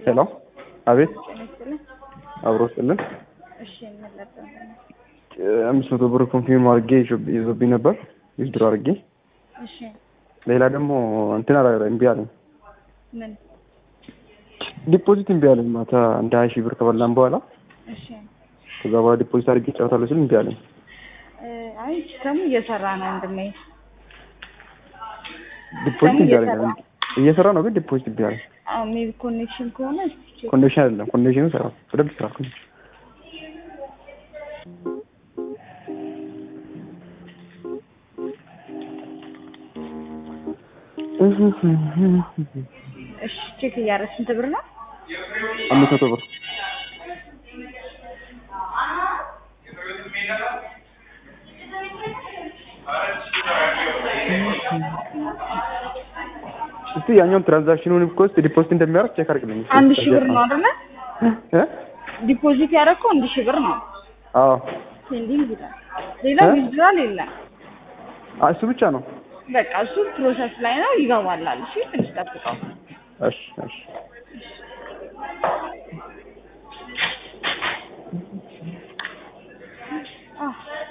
ሄሎ አቤት ጤና ይስጥልኝ። አብሮ ስጥልን እሺ እንለጠን አምስት መቶ ብር ኮንፊርም አድርጌ ይዞ- ይዞብኝ ነበር ዊዝድሮ አድርጌ እሺ ሌላ ደግሞ እንትን አላ እምቢ አለኝ ምን ዲፖዚት እምቢ አለኝ ማታ እንደ ሀያ ሺህ ብር ከበላን በኋላ እሺ ከዛ በኋላ ዲፖዚት አድርጌ ጨዋታለሁ ስል እምቢ አለኝ እ፣ አይ ሲስተሙ እየሰራ ነው ወንድሜ። ዲፖዚት እምቢ አለኝ እየሰራ። እየሰራ ነው ግን ዲፖዚት እምቢ አለኝ አዎ ሜቢ ኮኔክሽን ከሆነ እስኪ ቼክ ኮንዲሽን አይደለም ኮንዲሽኑ ሰራ በደንብ ስራ እሺ ቼክ እያደረግን ስንት ብር ነው? አምስት መቶ ብር እስቲ ያኛውን ትራንዛክሽኑን እኮ እስቲ ዲፖዚት እንደሚያደርግ ቼክ አድርግልኝ። አንድ ሺህ ብር ነው አይደለ? እ? ዲፖዚት ያደረግከው አንድ ሺህ ብር ነው። አዎ ፔንዲንግ ይላል። ሌላ እ? ዊዝድራል የለም። አ- እሱ ብቻ ነው። በቃ እሱ ፕሮሰስ ላይ ነው ይገባላል። እሺ ትንሽ ጠብቀው። እሺ እሺ አዎ